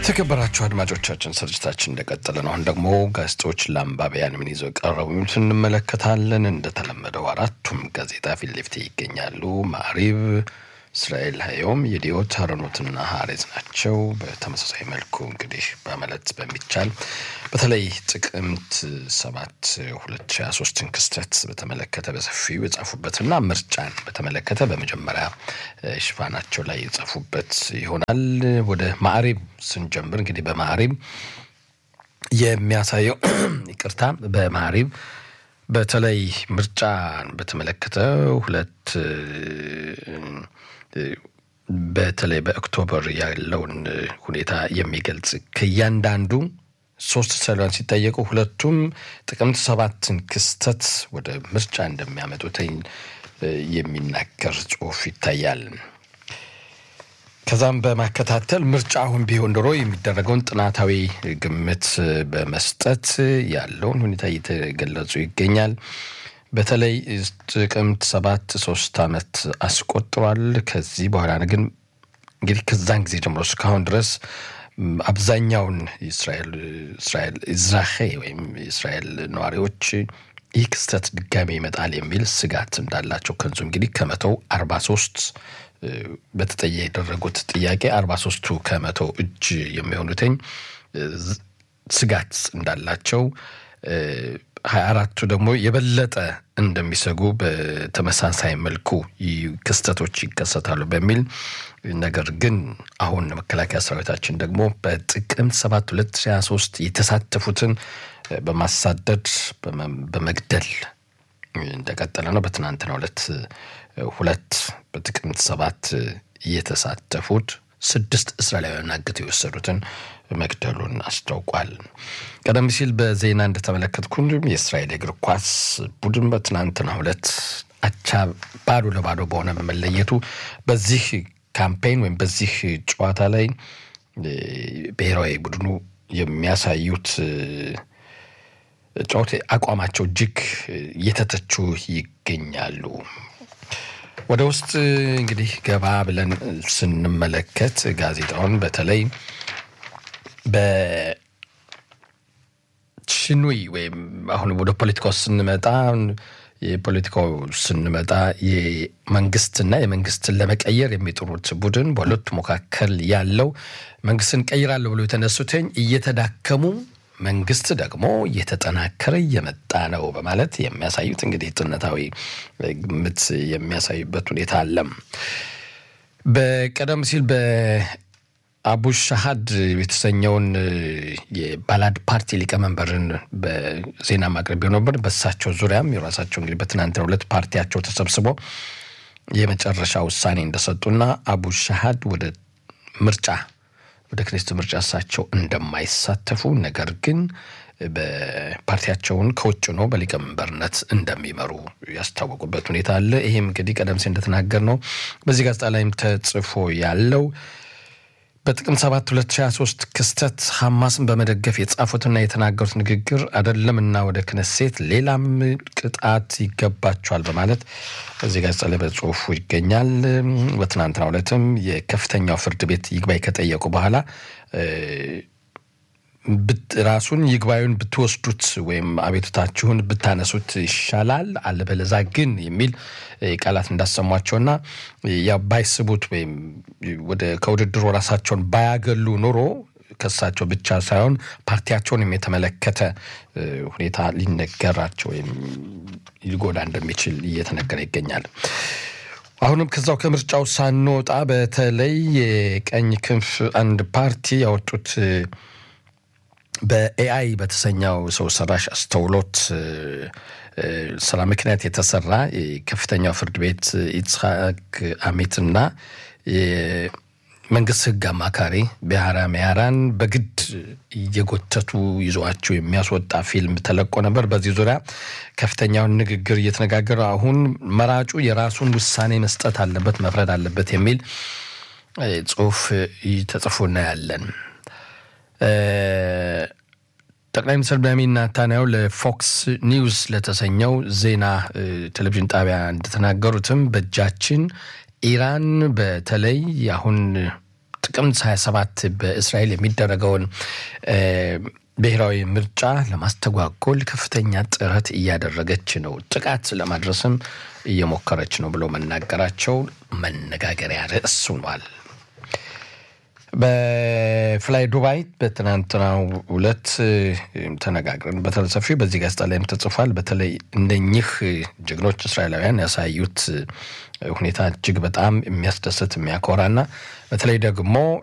የተከበራችሁ አድማጮቻችን ስርጭታችን እንደቀጠለ ነው። አሁን ደግሞ ጋዜጦች ለአንባቢያን ምን ይዘው ቀረቡ የሚሉት እንመለከታለን። እንደተለመደው አራቱም ጋዜጣ ፊት ለፊት ይገኛሉ። ማዕሪብ፣ እስራኤል ሀዮም፣ የዲዮት አረኖትና ሀሬዝ ናቸው። በተመሳሳይ መልኩ እንግዲህ በመለት በሚቻል በተለይ ጥቅምት ሰባት ሁለት ሺ ሀያ ሶስትን ክስተት በተመለከተ በሰፊው የጻፉበትና ምርጫን በተመለከተ በመጀመሪያ ሽፋናቸው ላይ የጻፉበት ይሆናል። ወደ ማዕሪብ ስንጀምር እንግዲህ በማዕሪብ የሚያሳየው ይቅርታ፣ በማዕሪብ በተለይ ምርጫን በተመለከተ ሁለት በተለይ በኦክቶበር ያለውን ሁኔታ የሚገልጽ ከእያንዳንዱ ሶስት ሰላን ሲጠየቁ ሁለቱም ጥቅምት ሰባትን ክስተት ወደ ምርጫ እንደሚያመጡትኝ የሚናገር ጽሑፍ ይታያል። ከዛም በማከታተል ምርጫ አሁን ቢሆን ኖሮ የሚደረገውን ጥናታዊ ግምት በመስጠት ያለውን ሁኔታ እየተገለጹ ይገኛል። በተለይ ጥቅምት ሰባት ሶስት ዓመት አስቆጥሯል። ከዚህ በኋላ ግን እንግዲህ ከዛን ጊዜ ጀምሮ እስካሁን ድረስ አብዛኛውን እስራኤል እስራኤል ኢዝራሄ ወይም የእስራኤል ነዋሪዎች ይህ ክስተት ድጋሜ ይመጣል የሚል ስጋት እንዳላቸው ከንዙ እንግዲህ ከመቶው አርባ ሶስት በተጠየ የደረጉት ጥያቄ አርባ ሶስቱ ከመቶ እጅ የሚሆኑትኝ ስጋት እንዳላቸው ሀያ አራቱ ደግሞ የበለጠ እንደሚሰጉ በተመሳሳይ መልኩ ክስተቶች ይከሰታሉ በሚል ነገር ግን አሁን መከላከያ ሰራዊታችን ደግሞ በጥቅምት ሰባት ሁለት ሺ ሀያ ሶስት የተሳተፉትን በማሳደድ በመግደል እንደቀጠለ ነው። በትናንትናው ዕለት ሁለት በጥቅምት ሰባት የተሳተፉት ስድስት እስራኤላውያን አግተው የወሰዱትን መግደሉን አስታውቋል። ቀደም ሲል በዜና እንደተመለከትኩ የእስራኤል እግር ኳስ ቡድን በትናንትናው ዕለት አቻ ባዶ ለባዶ በሆነ በመለየቱ በዚህ ካምፔን ወይም በዚህ ጨዋታ ላይ ብሔራዊ ቡድኑ የሚያሳዩት ጨዋታ አቋማቸው እጅግ እየተተቹ ይገኛሉ። ወደ ውስጥ እንግዲህ ገባ ብለን ስንመለከት ጋዜጣውን በተለይ በሽኑይ ወይም አሁን ወደ ፖለቲካው ስንመጣ የፖለቲካው ስንመጣ የመንግስትና የመንግስትን ለመቀየር የሚጥሩት ቡድን በሁለቱ መካከል ያለው መንግስትን ቀይራለሁ ብሎ የተነሱትኝ እየተዳከሙ መንግስት ደግሞ እየተጠናከረ እየመጣ ነው በማለት የሚያሳዩት እንግዲህ ጥነታዊ ግምት የሚያሳዩበት ሁኔታ አለም። በቀደም ሲል በአቡ ሻሃድ የተሰኘውን የባላድ ፓርቲ ሊቀመንበርን በዜና ማቅረቢያው ነበር። በሳቸው ዙሪያም የራሳቸው እንግዲህ በትናንትናው ዕለት ፓርቲያቸው ተሰብስቦ የመጨረሻ ውሳኔ እንደሰጡና አቡ ሻሃድ ወደ ምርጫ ወደ ክኔስት ምርጫ እሳቸው እንደማይሳተፉ ነገር ግን በፓርቲያቸውን ከውጭ ነው በሊቀመንበርነት እንደሚመሩ ያስታወቁበት ሁኔታ አለ። ይህም እንግዲህ ቀደም ሲል እንደተናገር ነው በዚህ ጋዜጣ ላይም ተጽፎ ያለው በጥቅምት 7 2023 ክስተት ሐማስን በመደገፍ የጻፉትና የተናገሩት ንግግር አይደለምና ወደ ክነሴት ሌላም ቅጣት ይገባቸዋል በማለት እዚህ ጋዜጣ ላይ በጽሁፉ ይገኛል። በትናንትናው ዕለትም የከፍተኛው ፍርድ ቤት ይግባኝ ከጠየቁ በኋላ ራሱን ይግባዩን ብትወስዱት ወይም አቤቱታችሁን ብታነሱት ይሻላል፣ አለበለዛ ግን የሚል ቃላት እንዳሰሟቸውና ያ ባይስቡት ወይም ወደ ከውድድሩ ራሳቸውን ባያገሉ ኖሮ ከሳቸው ብቻ ሳይሆን ፓርቲያቸውንም የተመለከተ ሁኔታ ሊነገራቸው ወይም ሊጎዳ እንደሚችል እየተነገረ ይገኛል። አሁንም ከዛው ከምርጫው ሳንወጣ በተለይ የቀኝ ክንፍ አንድ ፓርቲ ያወጡት በኤአይ በተሰኘው ሰው ሰራሽ አስተውሎት ስራ ምክንያት የተሰራ የከፍተኛው ፍርድ ቤት ኢትስሐቅ አሚትና የመንግስት ሕግ አማካሪ ቢያራ ሚያራን በግድ እየጎተቱ ይዘዋቸው የሚያስወጣ ፊልም ተለቆ ነበር። በዚህ ዙሪያ ከፍተኛውን ንግግር እየተነጋገረ አሁን መራጩ የራሱን ውሳኔ መስጠት አለበት፣ መፍረድ አለበት የሚል ጽሁፍ ተጽፎ እናያለን። ጠቅላይ ሚኒስትር ቤንያሚን ኔታንያሁ ለፎክስ ኒውስ ለተሰኘው ዜና ቴሌቪዥን ጣቢያ እንደተናገሩትም በእጃችን ኢራን በተለይ አሁን ጥቅምት 27 በእስራኤል የሚደረገውን ብሔራዊ ምርጫ ለማስተጓጎል ከፍተኛ ጥረት እያደረገች ነው፣ ጥቃት ለማድረስም እየሞከረች ነው ብሎ መናገራቸው መነጋገሪያ ርዕስ ሆኗል። በፍላይ ዱባይ በትናንትናው ዕለት ተነጋግረን በተለሰፊ በዚህ ጋዜጣ ላይም ተጽፏል። በተለይ እንደኚህ ጀግኖች እስራኤላውያን ያሳዩት ሁኔታ እጅግ በጣም የሚያስደስት የሚያኮራና በተለይ ደግሞ